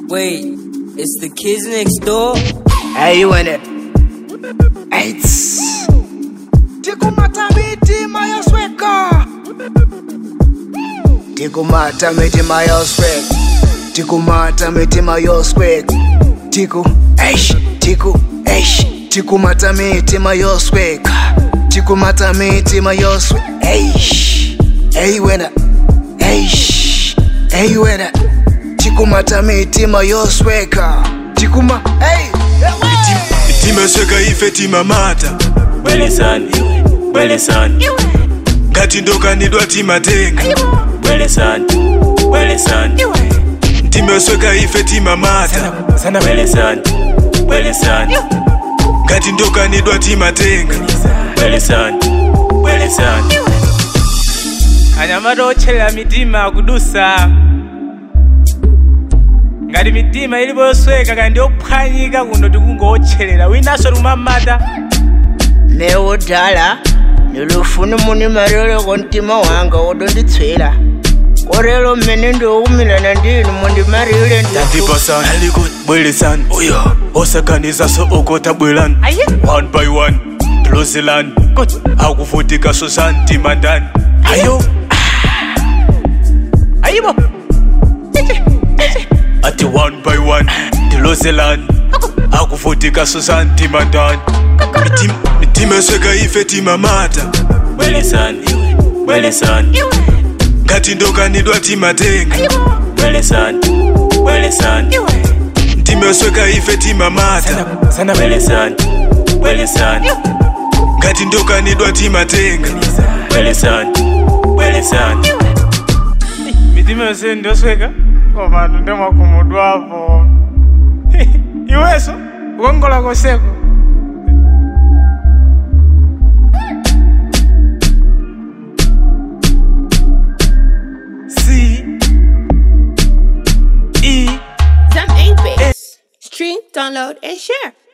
Wait, it's the kids next door? Hey, you in it? Eights. Tikumata mitima yosweka. Tikumata mitima yosweka. Tikumata mitima yosweka. Tiku, eish, tiku, eish. Tikumata mitima yosweka. Tikumata mitima yosweka. Eish. Hey, winner. Eish. Hey, winner. Tikumata mitima yosweka. Tikuma, hey. timesweka ife timamata bwelesani bwelesani ngati ndokanidwa timatenga bwelesani bwelesani timesweka ife timamata sana bwelesani bwelesani ngati ndokanidwa timatenga bwelesani bwelesani anyamata otcherera mitima akudusa ngati mitima ilipo yosweka kandi yophwanyika kuno tikungotcherera winanso tikumamata neudala nilufuna muni maloleko mtima wanga wodonditswera korero mmene ndiokumilana ndinu mundimarile tandipasani bwelesani uyo osakanizaso okota bwelani one by one tilozelani akuvutika sosani timandani ayo ayibo ati one by one tilozelani akuvutika sosani timandani timesweka ife timamata bwelesani bwelesani ngati ndokanidwa timatenga bwelesani bwelesani timesweka ife timamata sana bwelesani bwelesani ngati ndokanidwa timatenga bwelesani bwelesani mitima yonse ndosweka koma ndemakumudwapo iweso ukongola koseko C E Zam 8 Base. Stream, download, and share.